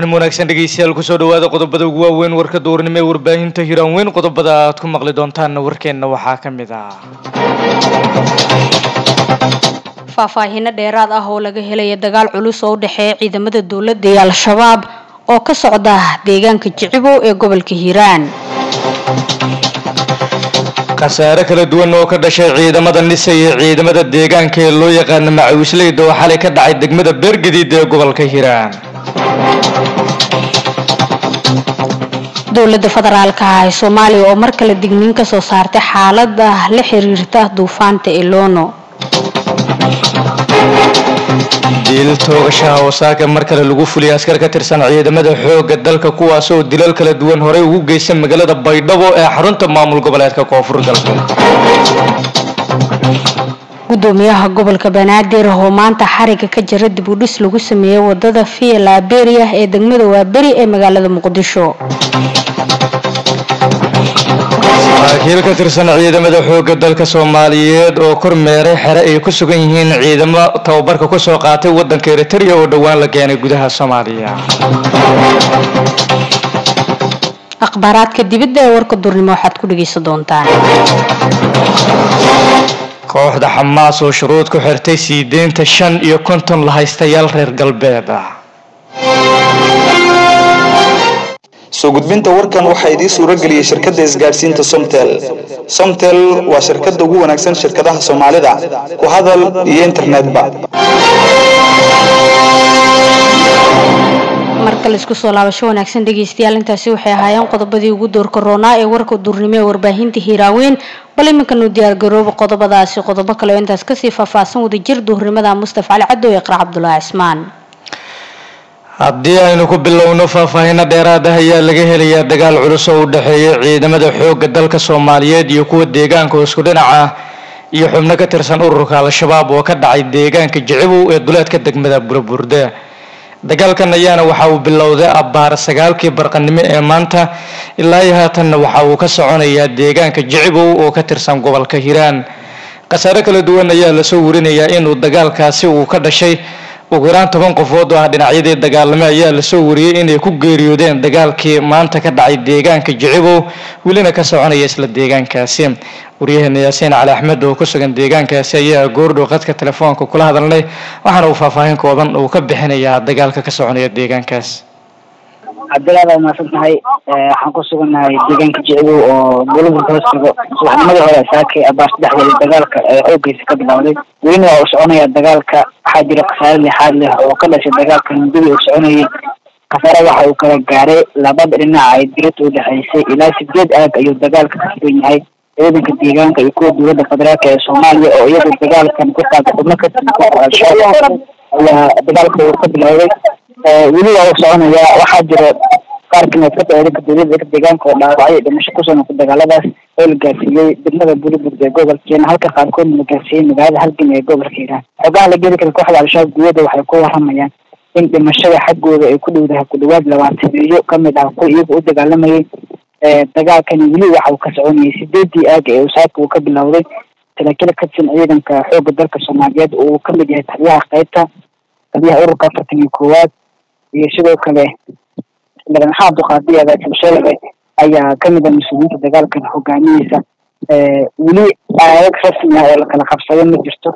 subaxnimo wanaagsan dhegeystayaal kusoo dhawaada qodobada ugu waaweyn warka duurnimo ee warbaahinta hiraan weyn qodobada aad ku maqli doontaanna warkeenna waxaa ka mid ah faahfaahiino dheeraad ah oo laga helaya dagaal culus oo u dhexeeya ciidamada dowladda iyo al-shabaab oo ka socda deegaanka jicibow ee gobolka hiiraan khasaare kala duwan oo ka dhashay ciidamada nisa iyo ciidamada deegaanka ee loo yaqaano macawisleyda oo xalay ka dhacay degmada beergadiid ee gobolka hiiraan dowladda federaalka ah ee soomaaliya oo mar kale digniin ka soo saartay xaalada la xiriirta duufaanta elono diil toogashaha wasaaka mar kale lagu fuliyay askar ka tirsan ciidamada xoogga dalka kuwaas oo dilal kala duwan horey ugu geysta magaalada baydhabo ee xarunta maamul goboleedka koonfur galbeed gudoomiyaha gobolka banaadir oo maanta xariga ka jira dib u dhis lagu sameeyey wadada via liberia ee degmada waaberi ee magaalada muqdisho saraakiil ka tirsan ciidamada xoogga dalka soomaaliyeed oo kormeeray xere ay ku sugan yihiin ciidamo tababarka kusoo qaatay wadanka eritrea oo dhowaan la keenay gudaha soomaaliya akhbaaraadka dibadda ee warka durnimo waxaad ku dhegeysan doontaan kooxda xamaas oo shuruud ku xirtay sii deynta shan iyo konton la haystayaal reer galbeed ah soo gudbinta warkan waxaa idiin suuro geliyey shirkadda isgaadhsiinta somtel somtel waa shirkadda ugu wanaagsan shirkadaha soomaalida ku hadal iyo internetba markale isku soo laabasho wanaagsan dhegeystayaal intaasi waxay ahaayeen qodobadii ugu doorka roonaa ee warka durnimo ee warbaahinta hiiraaweyn bal iminkanu diyaargarooba qodobadaasi qodobo kale oo intaas kasii faahfaahsan wadajir duhurnimada mustafa cali caddow ee qarac cabdulaahi cismaan haddii aynu ku bilowno faahfaahino dheeraad ah ayaa laga helayaa dagaal culus oo u dhexeeya ciidamada xoogga dalka soomaaliyeed iyo kuwa deegaanka oo isku dhinac ah iyo xubno ka tirsan ururka al-shabaab oo ka dhacay deegaanka jicibow ee duleedka degmada buraburde dagaalkan ayaana waxa uu bilowday abbaar sagaalkii barqanimo ee maanta ilaa iyo haatanna waxa uu ka soconayaa deegaanka jicibow oo ka tirsan gobolka hiiraan khasaare kala duwan ayaa lasoo warinayaa inuu dagaalkaasi uu ka dhashay ugu yaraan toban qofood oo ah dhinacyadii dagaalame ayaa lasoo wariyey inay ku geeriyoodeen dagaalkii maanta ka dhacay deegaanka jicibow welina ka soconaya isla deegaankaasi waryaheena yaasiin cali axmed oo ku sugan deegaankaasi ayaa goordhow qadka telefoonka kula hadalnay waxaana uu faahfaahin kooban uu ka bixinayaa dagaalka ka soconaya deegaankaas cabdilaad waa mahadsan tahay waxaan ku sugannahay deegaanka jicibow oo gobolka hoos tago subaxnimadii hore saakay abaar saddexdeeda dagaalka ee xooggiisa ka bilowday welina waa uu soconaya dagaalka waxaa jira khasaare lixaad leh oo ka dhashay dagaalka mudadii uu soconayay khasaare waxa uu kala gaaray labada dhinac ay dirada u dhexaysay ilaa sideed aag ayuu dagaalka ka sugan yahay ciidanka deegaanka iyo kuwa dowladda federaalk ee soomaaliya oo iyagu dagaalkan ku taagay xubno ka tirsan al-shabaab ayaa dagaalka uu ka bilowday weli waa uu soconayaa waxaa jira qaar kamid ka ciidanka dowladda deegaanka oo dhaawacay dhimasho kusoo noqday dagaaladaas oo la gaarsiiyey degmada burburd ee gobolkeena halka qaarkoodna la gaarsiiyey magaalada halgan ee gobolka hiiraan xogaha la geli kara kooxda al-shabaab guyada waxay ku waramayaan in dhimashada xaggooda ay ku dhowdahay ku dhawaad labaatan milyo kamid ah kuwa iyaga u dagaalamayay dagaalkani weli waxa uu ka soconayay sideedii aaga ee usaaka uu ka bilowday saraakiil ka tirsan ciidanka xoogga dalka soomaaliyeed oo uu kamid yahay taliyaha qaybta taliyaha ururka afartan iyo koowaad iyo sidoo kale madaxweynaha abduqaadiya agaasibsheelebe ayaa kamid ah mas-uuliyiinta dagaalkan hogaamiyeysa weli aayag rasmi ah oo lakala qabsado ma jirto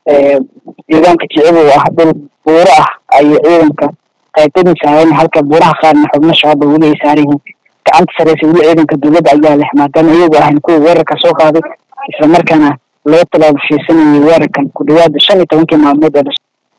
deegaanka jicibow ah dhul buuro ah ayay ciidanka qaybtadii saaran halka buuraha qaarna xubno shabaaba weli ay saaran yihiin gacanta sareysa weli ciidanka dowladda ayaa leh maadaama iyagu ahayn kuwa weerarka soo qaaday islamarkaana loo tallaabasheysanayay weerarkan ku dhawaada shan iyo tobankii maalmood ee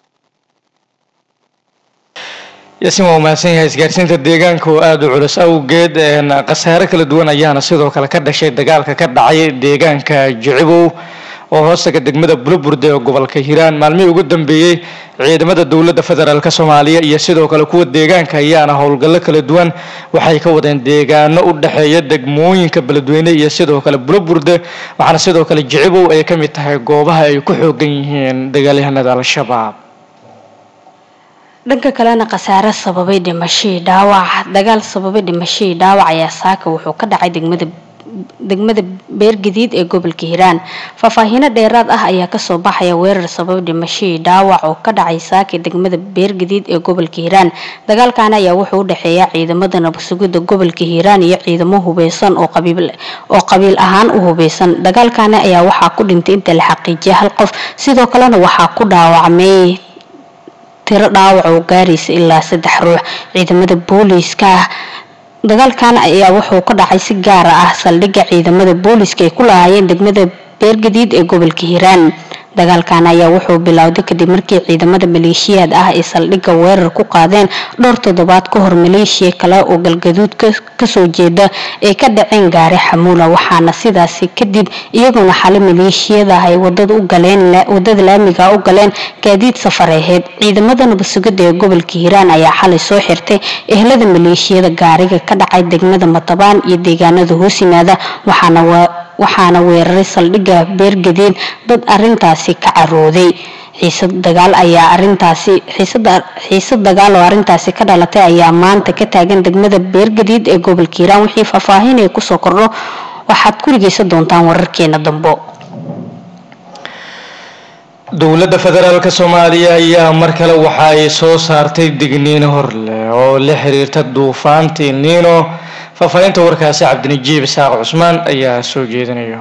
yaasiin waa umahadsan yahay isgaarsiinta deegaanka oo aada u culus awgeed khasaare kala duwan ayaana sidoo kale ka dhashay dagaalka ka dhacay deegaanka jicibow oo hoostaga degmada bulaburde ee gobolka hiiraan maalmihii ugu dambeeyey ciidamada dowladda federaalk soomaaliya iyo sidoo kale kuwa deegaanka ayaana howlgallo kala duwan waxay ka wadeen deegaano u dhexeeya degmooyinka beledweyne iyo sidoo kale bulaburde waxaana sidoo kale jicibow ay ka mid tahay goobaha ay ku xoogan yihiin dagaalyahanada al-shabaab dhanka kalena khasaare sababay dhimashadii dhaawac dagaal sababay dhimashadii dhaawac ayaa saaka wuxuu ka dhacay degmada degmada beergadiid ee gobolka hiiraan faahfaahino dheeraad ah ayaa kasoo baxaya weerar sabab dhimashadii dhaawac oo ka dhacay saaka degmada beergadiid ee gobolka hiiraan dagaalkan ayaa wuxuu u dhexeeya ciidamada nabadsugida gobolka hiiraan iyo ciidamo hubeysan oo qabiil ahaan u hubeysan dagaalkani ayaa waxaa ku dhintay inta la xaqiijiyay hal qof sidoo kalena waxaa ku dhaawacmay tiro dhaawac oo gaaraysa ilaa saddex ruux ciidamada booliiska ah dagaalkan ayaa wuxuu ka dhacay si gaara ah saldhigga ciidamada booliiska ay ku lahaayeen degmada beergadiid ee gobolka hiiraan dagaalkan ayaa wuxuu bilowday kadib markii ciidamada maleeshiyaad ah ay saldhigga weerar ku qaadeen dhowr toddobaad ka hor maleeshiya kale oo galgaduud kasoo jeeda ay ka dhaceen gaari xamuula waxaana sidaasi kadib iyaguna xali maleeshiyada ay wadada u galeen wadada laamiga u galeen gaadiid safareheed ciidamada nabadsugida ee gobolka hiiraan ayaa xalay soo xirtay ehlada maleeshiyada gaariga ka dhacay degmada matabaan iyo deegaanada hoos yimaada waxaana waxaana weeraray saldhigga beergadeed dad arintaasi ka carooday xiisad dagaal ayaa arintaasi xiisad dagaal oo arintaasi ka dhalatay ayaa maanta ka taagan degmada beergadiid ee gobolka hiiraan wixii faahfaahinaya kusoo kordho waxaad ku dhegeysan doontaan wararkeena dambo dowladda federaalk soomaaliya ayaa mar kale waxa ay soo saartay digniino horleh oo la xiriirta duufaantii niino faahfaahinta warkaasi cabdinajiib isaaq cusmaan ayaa soo jeedinaya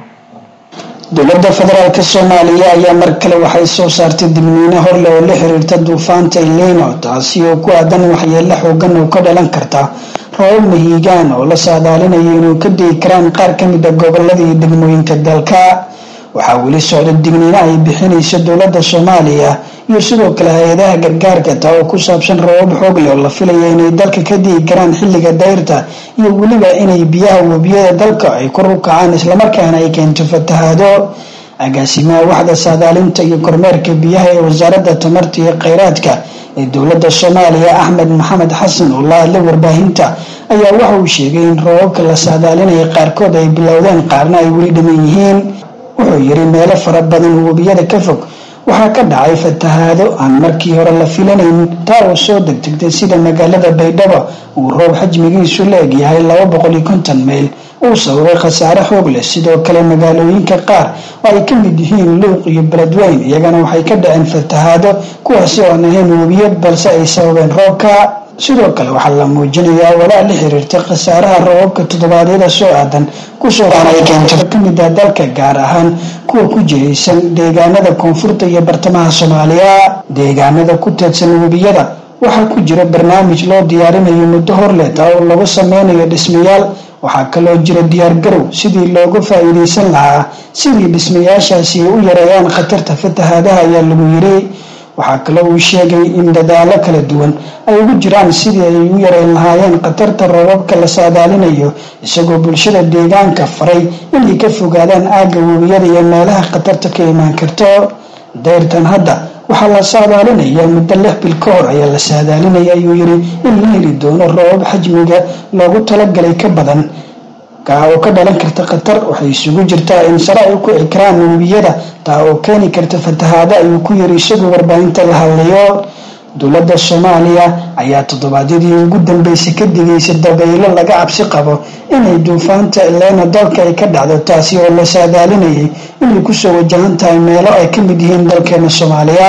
dowladda federaalk soomaaliya ayaa mar kale waxay soo saartay digniino horle oo la xiriirta duufaanta ilino taasi oo ku aadan waxyeelo xoogan oo ka dhalan karta roobab mahiigaan oo la saadaalinayo inuu ka digi karaan qaar ka mid a gobolada iyo degmooyinka dalka waxaa weli socda digniino ay bixinayso dowladda soomaaliya iyo sidoo kale hay-adaha gargaarka taa oo ku saabsan roobab xoog leh oo la filaya inay dalka ka digi karaan xilliga dayrta iyo weliba inay biyaha webiyada dalka ay kor u kacaan islamarkaana ay keento fatahaado agaasimaha waxda saadaalinta iyo kormeerka biyaha ee wasaaradda tamarta iyo kheyraadka ee dowladda soomaaliya axmed maxamed xasan oo la hadlay warbaahinta ayaa waxa uu sheegay in roobabka la saadaalinaya qaarkood ay bilowdeen qaarna ay weli dhiman yihiin wuxuu yiri meelo fara badan oo webiyada ka fog waxaa ka dhacay fatahaado aan markii hore la filanayn taa oo soo degdegtay sida magaalada baydhabo uu roob xajmigiisu la egyahay laba boqol iyo konton mayl uu sababay khasaare xoog leh sidoo kale magaalooyinka qaar oo ay ka mid yihiin luuq iyo beledweyn iyagana waxay ka dhaceen fatahaado kuwaasi oo aan ahayn webiyad balse ay sababeen roobka sidoo kale waxaa la muujinayaa walaa la xiriirta khasaaraha roobabka toddobaadyada soo aadan kusoo ay keento ka mid ah dalka gaar ahaan kuwa ku jiraysan deegaanada koonfurta iyo bartamaha soomaaliya deegaanada ku teedsan webiyada waxaa ku jira barnaamij loo diyaarinayo muddo horleh taa oo lagu sameynayo dhismayaal waxaa kaloo jira diyaargarow sidii looga faa-iideysan lahaa sidii dhismayaashaasi ay u yareeyaan khatarta fatahaadaha ayaa lagu yiri waxaa kaloo uu sheegay in dadaalo kala duwan ay ugu jiraan sidii ay u yareyn lahaayeen khatarta roobabka la saadaalinayo isagoo bulshada deegaanka faray inay ka fogaadaan aagga webiyada iyo meelaha khatarta ka imaan karto dayrtan hadda waxaa la saadaalinayaa muddo lix bil ka hor ayaa la saadaalinaya ayuu yiri in la heli doono roobab xajmiga loogu talagalay ka badan kaa oo ka dhalan karta khatar waxay isugu jirtaa in sare ay ku cikraan webiyada taa oo keeni karta fatahaado ayuu ku yiri isagoo warbaahinta la hadlayo dowladda soomaaliya ayaa toddobaadyadii ugu dambeysay ka digaysa dabaylo laga cabsi qabo inay duufaanta elena dalka ay ka dhacdo taasi oo la saadaalinayay inay kusoo wajahan tahay meelo ay ka mid yihiin dalkeena soomaaliya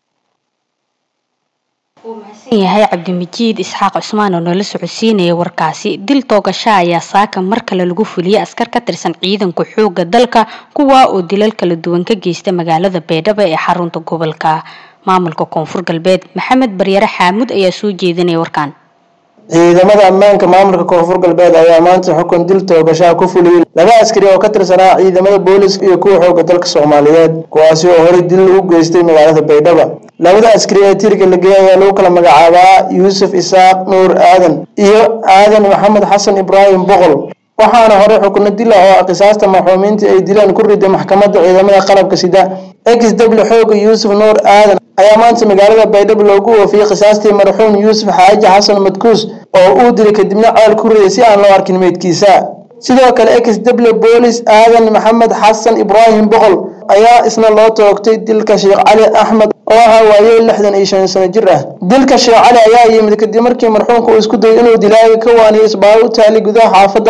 yahay cabdimijiid isxaaq cusmaan oo noola socodsiinaya warkaasi dil toogasha ayaa saaka mar kale lagu fuliyay askar ka tirsan ciidanka xooga dalka kuwaa oo dilal kala duwan ka geysta magaalada baydhabo ee xarunta gobolka maamulka koonfur galbeed maxamed baryare xaamud ayaa soo jeedinaya warkaan ciidamada ammaanka maamulka koonfur galbeed ayaa maanta xukun dil toogashaha ku fuliyey laba askari oo ka tirsanaa ciidamada booliska iyo kuwa xooga dalka soomaaliyeed kuwaasi oo horey dil u geystay magaalada baydhabo labada askari ee tirga la geeyay ayaa lagu kala magacaabaa yuusuf isaaq nuur aadan iyo aadan maxamed xasan ibraahim boqol waxaana hore xukno dila oo qisaasta maxuumiinta ay dilaan ku riday maxkamadda ciidamada qalabka sida ex w xooga yuusuf nuur aadan ayaa maanta magaalada baydhabo loogu oofiyey qisaastii marxuum yuusuf xaaji xasan madkuus oo uu dilay kadibna ceel ku riday si aan loo arkin meydkiisa sidoo kale ex w boolis aadan maxamed xasan ibraahim boqol ayaa isna loo toogtay dilka sheekh cali axmed oo ahaa waaye lixdan iyo shan sano jir ah dilka sheekh cali ayaa yimid kadib markii marxuumka uu isku dayay inuu dilaaga ka waaniyo isbaaro u taali gudaha xaafadda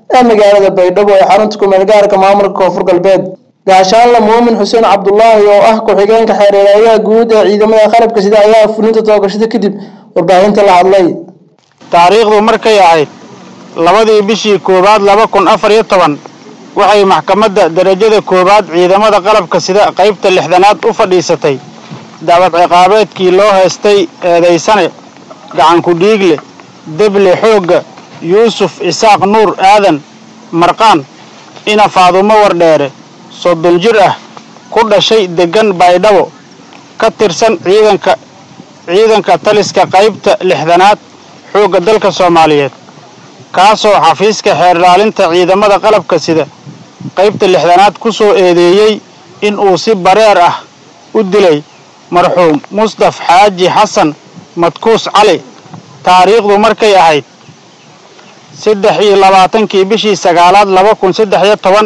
ee magaalada baydhabo ee xarunta kumeelgaarka maamulka koonfur galbeed gaashaanla muumin xuseen cabdulaahi oo ah ku-xigeenka xeereerayaha guud ee ciidamada qalabka sida ayaa fulinta toogashada kadib warbaahinta la hadlay taariikhdu markay ahayd labadii bishii koowaad laba kun afar iyo toban waxay maxkamadda derajada koowaad ciidamada qalabka sida qaybta lixdanaad u fadhiisatay dacwad ciqaabeedkii loo haystay eedaysane gacanku dhiigle deble xoogga yuusuf isaaq nuur aadan marqaan ina faadumo wardheere soddon jir ah ku dhashay deggan baydhabo ka tirsan ciidanka ciidanka taliska qaybta lixdanaad xoogga dalka soomaaliyeed kaasoo xafiiska xeerdhaalinta ciidamada qalabka sida qaybta lixdanaad ku soo eedeeyey in uu si bareer ah u dilay marxuum mustaf xaaji xasan madkuus cali taariikhdu markay ahayd saddex iyo labaatankii bishii sagaalaad laba kun saddex iyo toban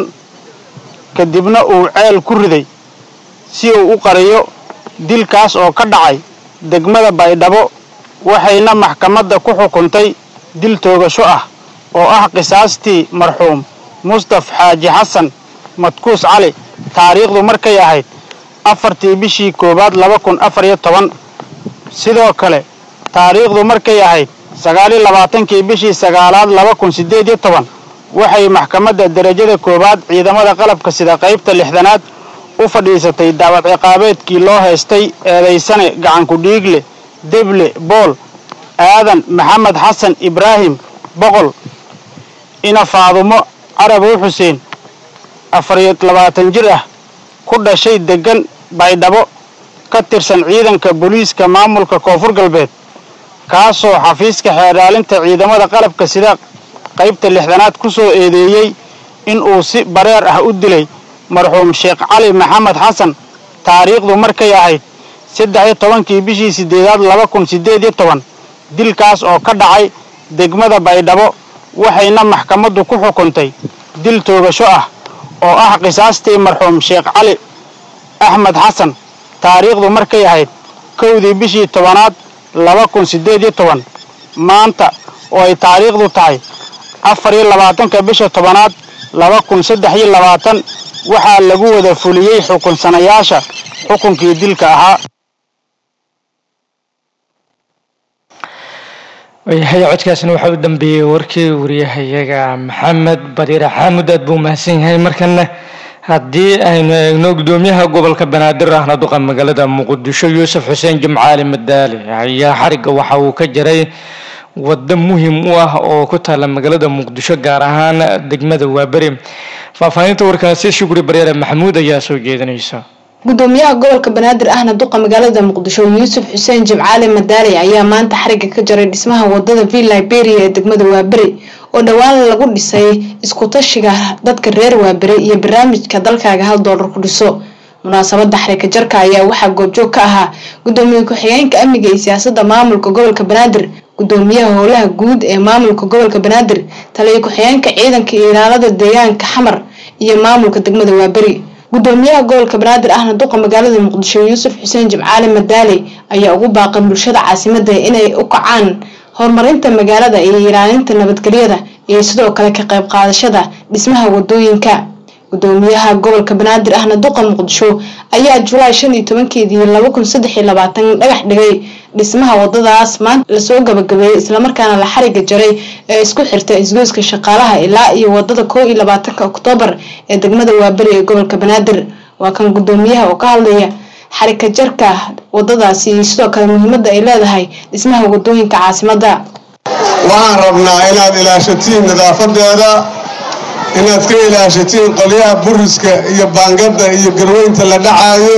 kadibna uu ceel ku riday si uu u qariyo dilkaas oo ka dhacay degmada baydhabo waxayna maxkamadda ku xukuntay dil toogasho ah oo ah qisaastii marxuum mustaf xaaji xasan madkuus cali taariikhdu markay ahayd afartii bishii koowaad laba kun afar iyo toban sidoo kale taariikhdu markay ahayd sagaaliyo labaatankii bishii sagaalaad laba kun siddeed iyo toban waxay maxkamadda derajada koowaad ciidamada qalabka sida qaybta lixdanaad u fadhiisatay dacwad ciqaabeedkii loo haystay eedaysane gacanku dhiigle deble bool aadan maxamed xasan ibraahim boqol ina faadumo carabow xuseen afariyo labaatan jir ah ku dhashay deggan baydhabo ka tirsan ciidanka booliiska maamulka koonfur galbeed kaasoo xafiiska xeerdhaalinta ciidamada qalabka sida qaybta lixdanaad ku soo eedeeyey in uu si bareer ah u dilay marxuum sheekh cali maxamed xasan taariikhdu markay ahayd saddex iyo tobankii bishii siddeedaad laba kun siddeed iyo toban dilkaas oo ka dhacay degmada baydhabo waxayna maxkamaddu ku xukuntay dil toogasho ah oo ah qisaastii marxuum sheekh cali axmed xasan taariikhdu markay ahayd kowdii bishii tobanaad laba kun siddeed iyo toban maanta oo ay taariikhdu tahay afar iyo labaatanka bisha tobanaad laba kun saddex iyo labaatan waxaa lagu wada fuliyey xukunsanayaasha xukunkii dilka ahaa waayahay codkaasna waxaa u dambeeyey warkii wariyahayaga maxamed bariire xaamud aad buu mahadsan yahay markana haddii aynu eegno gudoomiyaha gobolka banaadir ahna duqa magaalada muqdisho yuusuf xuseen jimcaali madaali ayaa xarigga waxa uu ka jaray waddo muhiim u ah oo ku taala magaalada muqdisho gaar ahaan degmada waaberi faahfaahinta warkaasi shukri bareere maxamuud ayaa soo jeedinaysa gudoomiyaha gobolka banaadir ahna duqa magaalada muqdisho yuusuf xuseen jimcaali madaali ayaa maanta xariga ka jaray dhismaha wadada v liberia ee degmada waaberi oo dhowaan lagu dhisay isku tashiga dadka reer waaberi iyo barnaamijka dalkaaga hal doolar ku dhiso munaasabada xariga jarka ayaa waxaa goobjoog ka ahaa gudoomiye ku-xigeenka amniga iyo siyaasada maamulka gobolka banaadir gudoomiyaha howlaha guud ee maamulka gobolka banaadir taliyo ku-xigeenka ciidanka iyo ilaalada deegaanka xamar iyo maamulka degmada waaberi gudoomiyaha gobolka banaadir ahna duqa magaalada muqdisho yuusuf xuseen jimcaali madaali ayaa ugu baaqay bulshada caasimada inay u kacaan horumarinta magaalada iyo ilaalinta nabadgelyada iyo sidoo kale ka qayb qaadashada dhismaha wadooyinka gudoomiyaha gobolka banaadir ahna duqa muqdisho ayaa julaay shan iyo tobankeedii laba kun saddex iyo labaatan dhagax dhigay dhismaha wadadaas maanta lasoo gabagabeeyey islamarkaana la xariga jaray ee isku xirta isgoyska shaqaalaha ilaa iyo wadada koo iyo labaatanka oktoobar ee degmada waaberi ee gobolka banaadir waa kan gudoomiyaha oo ka hadlaya xarika jarka wadadaasi iyo sidoo kale muhiimada ay leedahay dhismaha wadooyinka caasimada waxaan rabnaa inaad ilaashatiin nadaafadeeda inaad ka ilaashatiin qolyaha buriska iyo baangada iyo garweynta la dhacaayo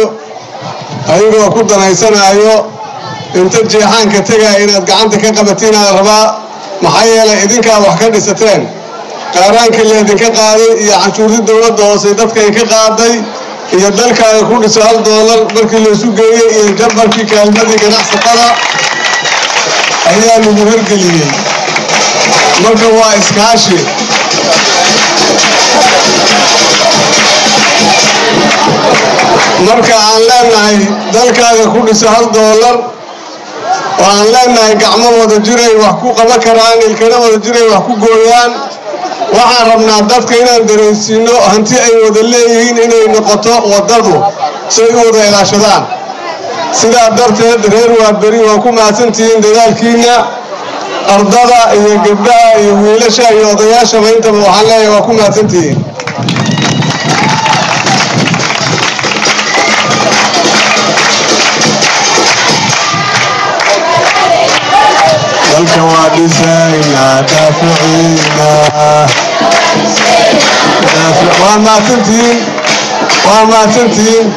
ayagoo ku danaysanaayo inta jeexaanka tegaya inaad gacanta ka qabatiinaad rabaa maxaa yeelay idinkaa wax ka dhisateen qaaraankii laydinka qaaday iyo canshuurtii dowladda hoose dadkay ka qaaday iyo dalkaaga ku dhiso hal doolar markii laysu geeyey iyo jambarkii kaalmadii ganacsatada ayaa lagu hirgeliyey marka waa iskaashi marka aan leenahay dalkaaga ku dhiso hal doolar oo aan leenahay gacmo wada jiray wax ku qaban karaan ilkana wada jiray wax ku gooyaan waxaan rabnaa dadka inaan dareensiino hanti ay wada leeyihiin inay noqoto waddadu say u wada ilaashadaan sidaa darteed reer waaberi waa ku mahadsantihiin dadaalkiinna ardada iyo gabdhaha iyo wiilasha iyo odayaashaba intaba waxaan leeyahay waa ku mahadsantihiin dalka waa dhisaynaa daaficiina waa mahadsantihiin waa mahadsantihiin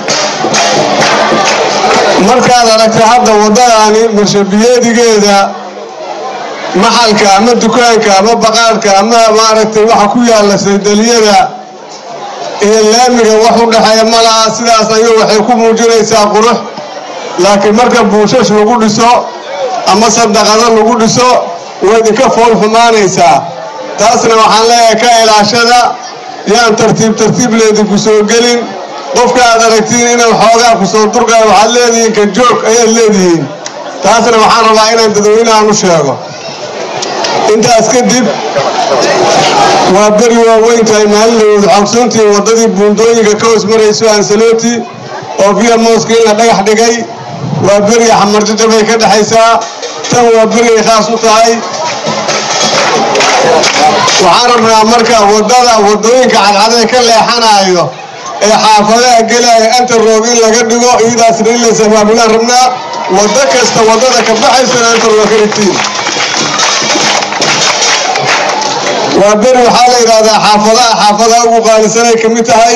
markaad aragta hadda waddadaani marshabiyeedigeeda maxalka ama dukaanka ama baqaarka ama maaragtay waxa ku yaalla saydaliyada iyo laamiga wax u dhexeeya ma laha sidaas ayuu waxay ku muujinaysaa qurux laakiin marka buushash lagu dhiso ama sadaqado lagu dhiso way idinka fool xumaanaysaa taasna waxaan leeyahay ka ilaashada yaan tartiib tartiib leedinku soo gelin qofka aad aragtiin inaan xoogaa ku soo durgaya waxaad leedihiin ka joog ayaad leedihiin taasna waxaan rabaa inaan dadweynahan u sheego intaas kadib waa beri waaweyn tahay maalin xogsoontii waddadii buundooyinka ka hoos marayso ansaloti oo via moska in la dhagax dhigay waa beriga xamarjajabay ka dhexaysaa tan waa berigay khaas u tahay waxaan rabnaa marka waddada waddooyinka cadcadee ka leexanaayo ee xaafadaha gelaya antaroog in laga dhigo iyadaasna in la sabaabulaan rabnaa waddo kasta waddada ka baxaysana antaroog ka dhigtiin waa beri waxaa la yidhahdaa xaafadaha xaafadaha ugu qaalisanay ka mid tahay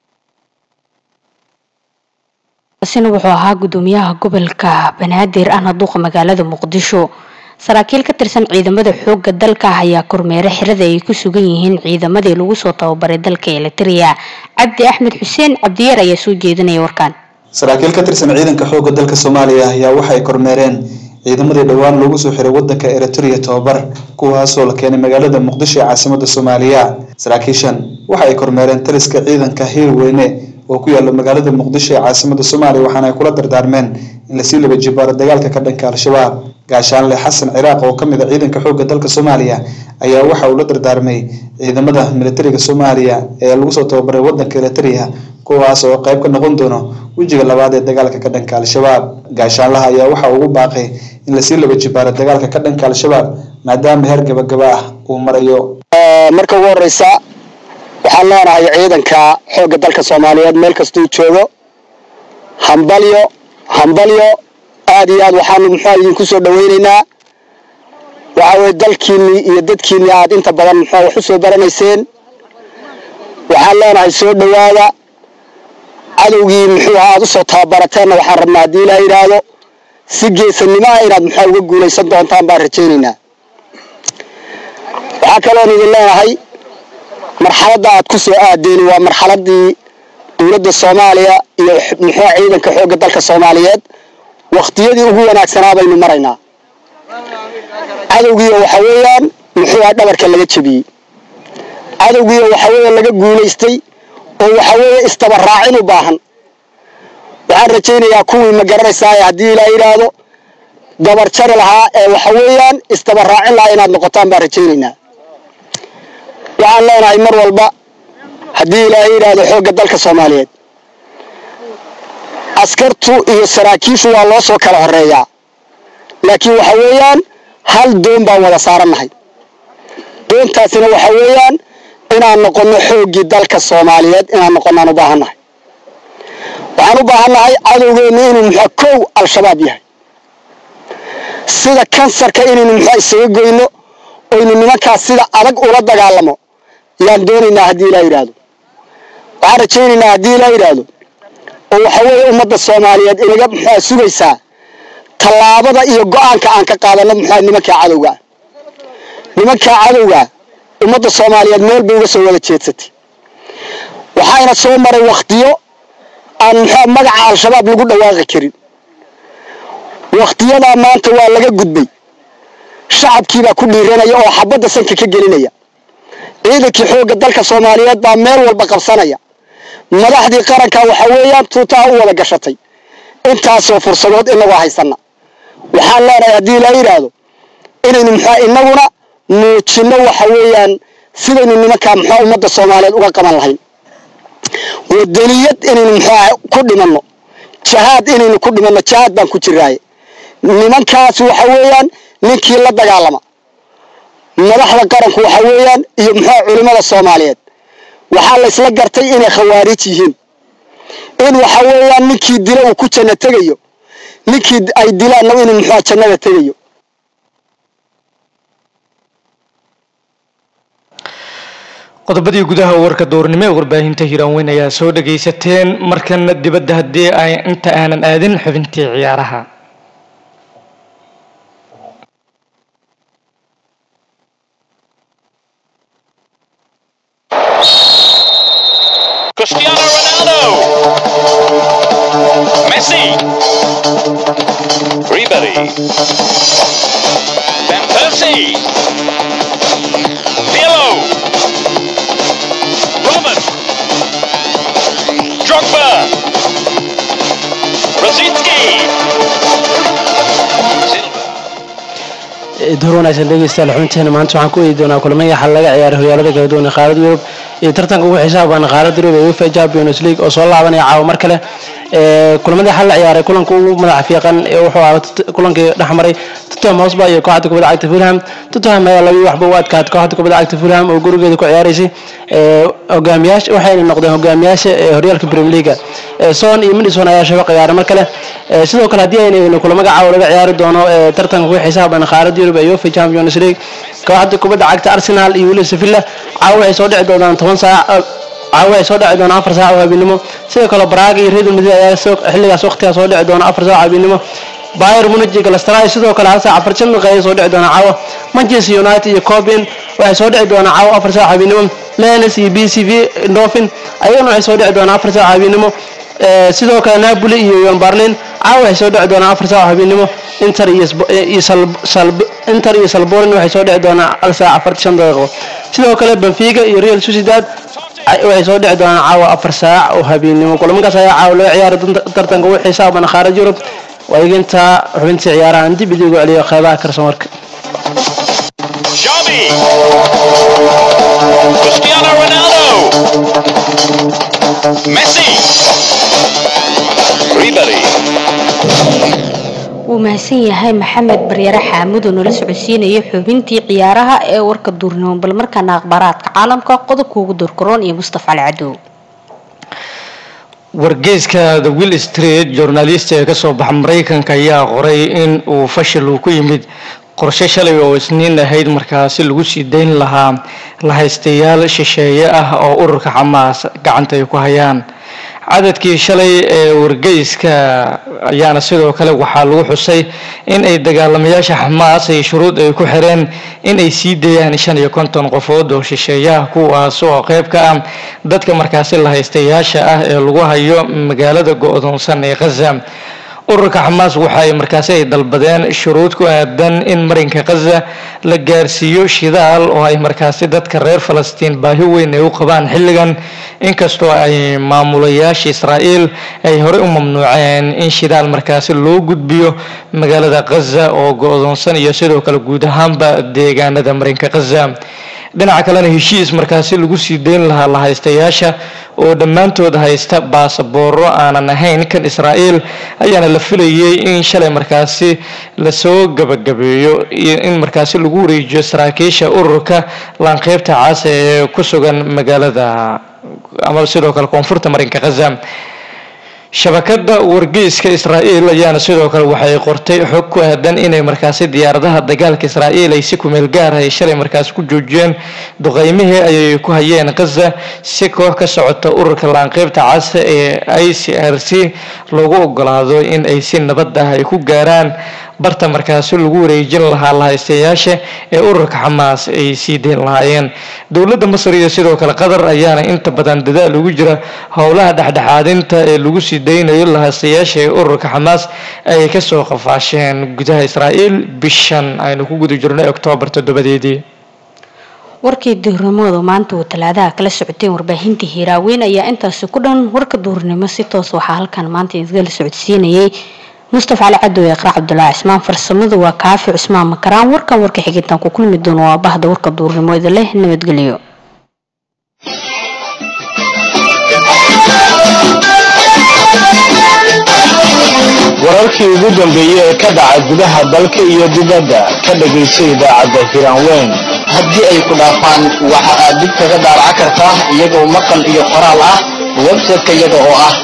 sina wuxuu ahaa gudoomiyaha gobolka banaadir ahna duuqa magaalada muqdisho saraakiil ka tirsan ciidamada xooga dalka ayaa kormeere xirada ay ku sugan yihiin ciidamadii lagu soo tababaray dalka eliteria cabdi axmed xuseen cabdiyeer ayaa soo jeedinaya warkaan saraakiil ka tirsan ciidanka xoogga dalka soomaaliya ayaa waxay kormeereen ciidamadii dhowaan loogu soo xiray wadanka eritrea tobabar kuwaasoo la keenay magaalada muqdisho ee caasimada soomaaliya saraakiishan waxa ay kormeereen taliska ciidanka hiirweyne oo ku yaala magaalada muqdisho ee caasimada soomaaliya waxaana ay kula dardaarmeen in lasii laba jibaaro dagaalka ka dhanka al-shabaab gaashaanle xasan ciraaq oo kamid a ciidanka xoogga dalka soomaaliya ayaa waxa uu la dardaarmay ciidamada militariga soomaaliya ee lagu soo tababaray wadanka eritrea kuwaas oo qayb ka noqon doono wejiga labaad ee dagaalka ka dhanka al-shabaab gaashaanlaha ayaa waxa ugu baaqay in lasii laba jibaaro dagaalka ka dhanka al-shabaab maadaama heer gabagaba ah uu marayo marka ugu horeysa waxaan leenahay ciidanka xoogga dalka soomaaliyeed meel kastuu joogo hambalyo hambalyo aad iyo aad waxaanu muxua idinku soo dhaweyneynaa waxa weye dalkiinnii iyo dadkiinnii aad inta badan muxua wax u soo baranayseen waxaan leenahay soo dhowaada cadowgii muxuu aad usoo tababarateenna waxaan rabnaa haddii ilaa yidhaahdo si geesanimo ah inaad muxua uga guulaysan doontaan baan rajaynaynaa waxaa kaloon idin leenahay marxaladda aad ku soo aadeen waa marxaladii dowladda soomaaliya iyo muxua ciidanka xoogga dalka soomaaliyeed waktiyadii ugu wanaagsanaa baynu maraynaa cadowgiiyo waxa weeyaan muxuua dhabarka laga jebiyey cadowgiiyo waxa weeye laga guulaystay oo waxa weeye istabaraacin u baahan waxaan rajaynayaa kuwii ma garanaysaa haddii ilaa yidhaahdo dabar jari lahaa ee waxa weeyaan istabaraacin lahaa inaad noqotaan baan rajaynaynaa waxaan leenahay mar walba haddii ilaahay yidhaahdo xoogga dalka soomaaliyeed askartu iyo saraakiishu waa loo soo kala horeeyaa laakiin waxa weeyaan hal doon baan wada saarannahay doontaasina waxa weeyaan inaan noqonno xooggii dalka soomaaliyeed inaan noqonnaan u baahannahay waxaan u baahannahay cadowgeennu inuu muxua kow al-shabaab yahay sida kansarka inaynu muxua isaga goyno oynu nimankaas sida adag ula dagaalamo yaan doonaynaa haddii ilaa yidhaahdo waxaan rajaynaynaa haddii ilaa yidhaahdo oo waxa weeye ummadda soomaaliyeed inaga muxua sugaysaa tallaabada iyo go-aanka aan ka qaadano muxua nimankaa cadowgaa nimankaa cadowgaa ummadda soomaaliyeed meel bay uga soo wada jeedsatay waxayna soo maray wakhtiyo aan muxua magaca al-shabaab lagu dhawaaqi karin wakhtiyadaa maanta waa laga gudbay shacabkiibaa ku dhiiranaya oo xabadda sanka ka gelinaya ciidankii xoogga dalka soomaaliyeed baa meel walba qabsanaya madaxdii qaranka waxa weeyaan tuutaha u wada gashatay intaasoo fursadood inagoo haysana waxaan leenahay haddii ilaa yidhaahdo inaynu muxua inaguna muujinno waxa weeyaan sidaynu nimankaa muxua ummadda soomaaliyeed uga qaban lahayn wadaniyad inaynu muxuaha ku dhimanno jahaad inaynu ku dhimanno jahaad baan ku jiraaye nimankaas waxa weeyaan ninkii la dagaalama madaxda qaranku waxa weeyaan iyo muxua culimmada soomaaliyeed waxaa la isla gartay inay khawaarij yihiin in waxa weeyaan ninkii dila uu ku janno tegayo ninkii ay dilaanna inuu muxua jannada tegayo qodobadii gudaha warka doornimo ee warbaahinta hiiraanweyn ayaa soo dhagaysateen markana dibadda haddii ay inta aanan aadin xubintii ciyaaraha Cristiano Ronaldo. Messi. Ribery. Van Persie. Pirlo. Robin. Drogba. Rosicki. door wanaagsan dhegeystayaal xubinteena maanta waxaan ku eedi doonaa kulamada xal laga ciyaaray horyaalada kala duwan ee qaaradda yurub iyo tartanka ugu xisaab badan qaaradda yurub ee uefa champions league oo soo laabanaya caawa mar kale kulamadii xal la ciyaaray kulanka ugu madaxa fiiqan ee wuxuu ahaa kulankii dhexmaray tottenham hotspur iyo kooxda kubadda cagta fulham tottenham ayaa labii waxba u adkaatay kooxda kubadda cagta fulham oo gurigeeda ku ciyaaraysay hogaamiyaasha waxayna noqdeen hogaamiyaasha ee horyaalka premier league son iyo madison ayaa shaba ciyaaray mar kale sidoo kale haddii aynu eegno kulamo caawa laga ciyaari doono tartanka ugu xisaab badan qaaradda yurub ee uefa champions league kooxda kubadda cagta arsenal iyo weli sevilla caawa waxay soo dhici doonaan toban saac caawa waxay soo dhici doonaan afar saac oo habeenimo sidoo kale braga iyo real madrid ayaa xilligaas waqtigaa soo dhici doona afar saac habeenimo bayer munich iyo galatasaray sidoo kale hal saac afar shan daqiiqo soo dhici doona caawa manchester united iyo coben waxay soo dhici doonaa caawa afar saac habeenimo lenes iyo b c v dolphin ayagana waxay soo dhici doonaa afar saac habeenimo sidoo kale napoli iyo yon berlin caawa waxay soo dhici doonaa afar saac habeenimo inter iyo inter iyo salborin waxay soo dhici doonaa hal saac afarti shan daqiiqo sidoo kale benfica iyo real sociedad waxay soo dhici doonaan caawa afar saac oo habeenimo kulamankaas ayaa caawa laga ciyaara tartanka ugu xisaaban qaarad yurub waayaginta xubintii ciyaarahan dib idigu celiyo qeybaha karsamarka Xavi. Cristiano Ronaldo. Messi. Ribery. wuu mahadsan yahay maxamed baryare xaamud oo nala socodsiinaya xubintii ciyaaraha ee warka duurnimo bal markaana akhbaaraadka caalamka qodobka ugu doorkaroon iyo mustafa cali cadow wargeyska the will street journalist ee kasoo baxa maraykanka ayaa qoray in uu fashil uu ku yimid qorshe shalay oo isniin ahayd markaasi lagu sii dayn lahaa lahaystayaal shisheeye ah oo ururka xamaas gacanta ay ku hayaan cadadkii shalay ee wargeyska ayaana sidoo kale waxaa lagu xusay in ay dagaalamayaasha xamaas ay shuruud ay ku xireen in ay sii dayaan shan iyo konton qofood oo shisheeyaha kuwaas oo qeyb ka ah dadka markaasi lahaystayaasha ah ee lagu hayo magaalada go-doonsan ee khaza ururka xamaas waxa ay markaasi ay dalbadeen shuruud ku aadan in marinka khaza la gaarsiiyo shidaal oo ay markaasi dadka reer falastiin baahi weyn ay u qabaan xilligan inkastoo ay maamulayaasha israa'iil ay horey u mamnuuceen in shidaal markaasi loo gudbiyo magaalada khaza oo go-doonsan iyo sidoo kale guud ahaanba deegaanada marinka khaza dhinaca kalena heshiis markaasi lagu sii dayn lahaa lahaystayaasha oo dhammaantood haysta baasabooro aanan ahayn kan israa'iil ayaana la filayay in shalay markaasi lasoo gabagabeeyo iyo in markaasi lagu wareejiyo saraakiisha ururka laanqeybta caasa ee ku sugan magaalada ama sidoo kale koonfurta marinka khaza shabakada wargeyska israa'iil ayaana sidoo kale waxay qortay xog ku aadan inay markaasi diyaaradaha dagaalka israa'iil ay si kumeel gaar ay shalay markaasi ku joojiyeen duqeymihii ayay ku hayeen khaza si koox ka socota ururka laanqeybta casa ee i c r c loogu ogolaado in ay si nabad ah ay ku gaaraan barta markaasi lagu wareejin lahaa lahaystayaasha ee ururka xamaas ay sii dayn lahaayeen dowladda masar iyo sidoo kale qatar ayaana inta badan dadaal ugu jira howlaha dhexdhexaadinta ee lagu sii daynayo lahaystayaasha ee ururka xamaas ay kasoo qafaasheen gudaha israa'iil bishan aynu ku guda jirnay oktoobar toddobadeedii warkii duurnimadu maanta uu talaadaha kala socoteen warbaahinta hiiraaweyn ayaa intaasi ku dhan warka duurnimo si toos waxaa halkan maanta idinla socodsiinayay mustafa cali cadow ee qarac cabdulaahi cismaan farsamadu waa kaafi cusmaan makaraan warkan warka xigintaan ku kulmi doono waa bahda warka duurnimo idin leh nabadgelyo wararkii ugu dambeeyey ee ka dhaca gudaha dalka iyo dibadda ka dhegayso idaacadda hiraanweyn haddii ay ku dhaafaan waxa aad dib kaga daaraca kartaa iyagoo maqal iyo qoraal ah website-ka iyaga oo ah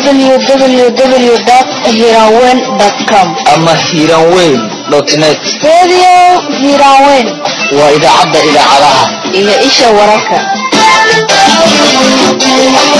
www.hiranweyn.com ama hiranweyn net Radio Hiranweyn waa idaacadda idaacadaha iyo isha wararka